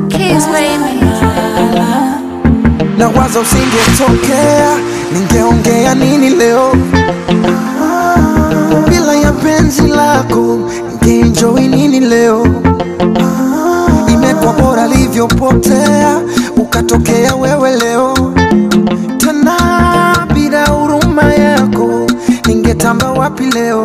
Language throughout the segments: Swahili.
Kiss baby. na waza usingetokea, ningeongea nini leo? Bila ya penzi lako, ningeenjoy nini leo? Imekuwa bora livyopotea, ukatokea wewe leo. Tena bila huruma yako, ningetamba wapi leo?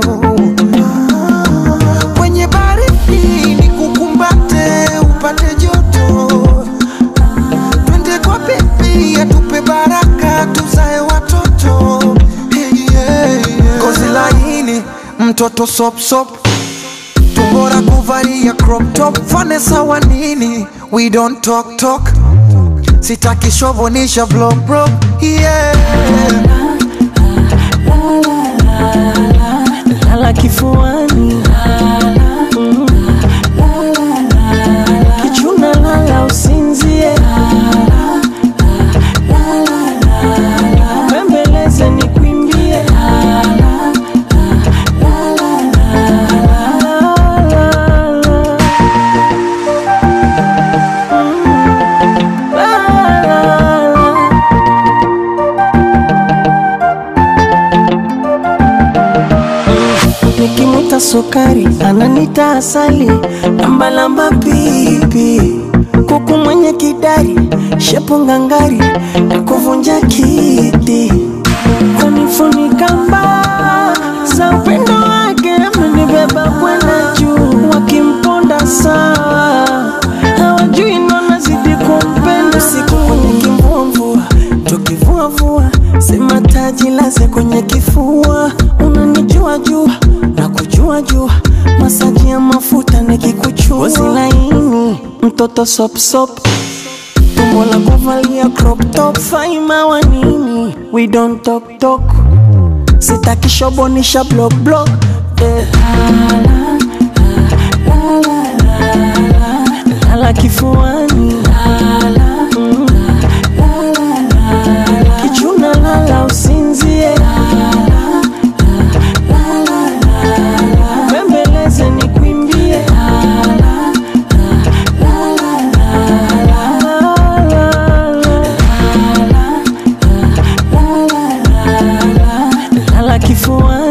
Kwenye baridi nikukumbate, upate joto twende kwa bibi atupe baraka tuzae watoto hey, yeah, yeah. Gozi laini mtoto sop sop tumbora kuvalia crop top fane sawa nini we don't talk talk sitaki shovonisha vlog bro yeah. lala kifuani Mm. kichuna lala usinzie bembeleze ni kwimbie nikimwita sukari ananita asali lambalamba pipi kuku mwenye kidari shepo ngangari na kuvunja kiti kunifunika mbaa za upendo wake amenibeba kwenda juu wakimponda sawa hawajui nona zidi kumpenda usiku kwenye kimvumvua tukivuavua sema taji laze kwenye kifua unanijua jua na kujua jua masaji ya mafuta nikikuchua Ngozi laini mtoto sopsop tumbo la kuvalia crop top faima wa nini we don't talk talk sitaki shobonisha block block eh. lala kifuani Mm. kichuna lala usinzie bembeleze ni kwimbie lala kifuani